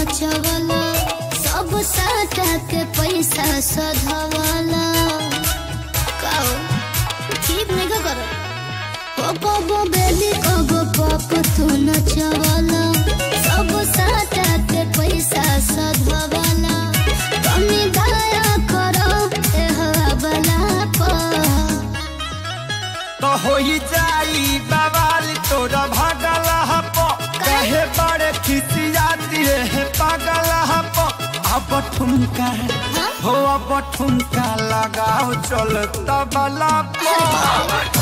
नचवला सब साटा के पैसा सधवला काओ ठीक नहीं का करो ओ कबो बेबी कबो पप तू नचवला सब साटा के पैसा सधवला कमी दया करो ए हवाला पर तो होई जाई बवाल तोरा भागल हप कहे बड़े खिसियाती है पागल हप अब ठुमका हो अब ठुमका लगाओ चल तबला पर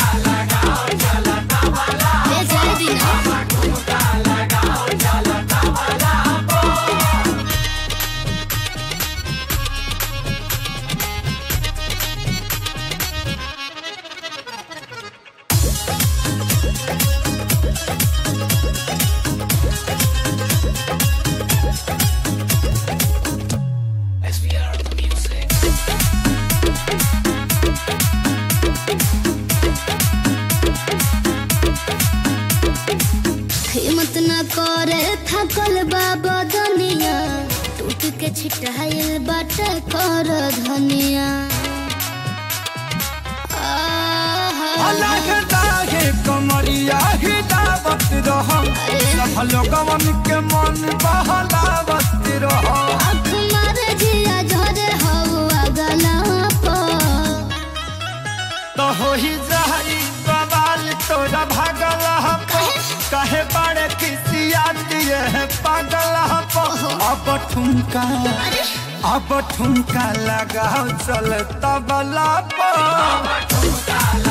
ले जाए दिना हिम्मत न करे थकल बाबा दुनिया टूट के छिटाइल बाटे कर धनिया आहा। अलग दागे कमरिया हिलावत रह सब लोगवन के मन बहलावत रह आँख मारे जिया झरे हवा गला पर तो होई जाई बवाल तोरा भागल हप कहे बड़े खिसियाती है पागल हप अब ठुमका अब ठुमका लगाओ चल तबला पर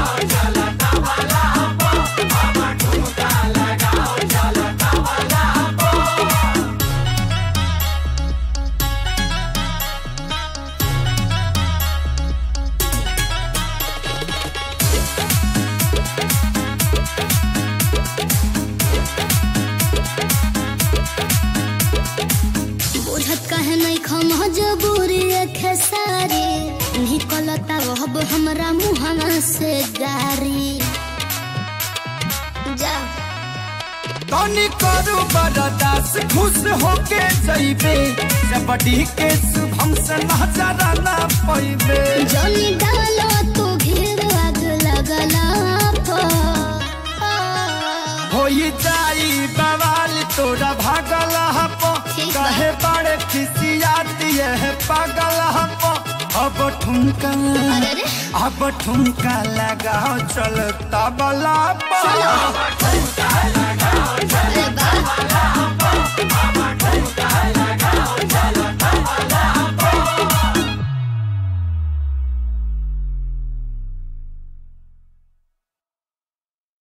बुझत कहे नहीं खम जबूरी खेसारी निकलता वहब हमरा मुहना से गारी जा तनी करू बरदास खुश होके जइबे जबड़ी के शुभम से नजर ना पैबे जनी डालो तू घेर आग लगला होई जाई बवाल तोरा भागल हप ठीक बा। कहे बड़े खिसियाती है पागल हप अब ठुमका अरे रे। अब ठुमका लगाओ चल तबला पर अरे बा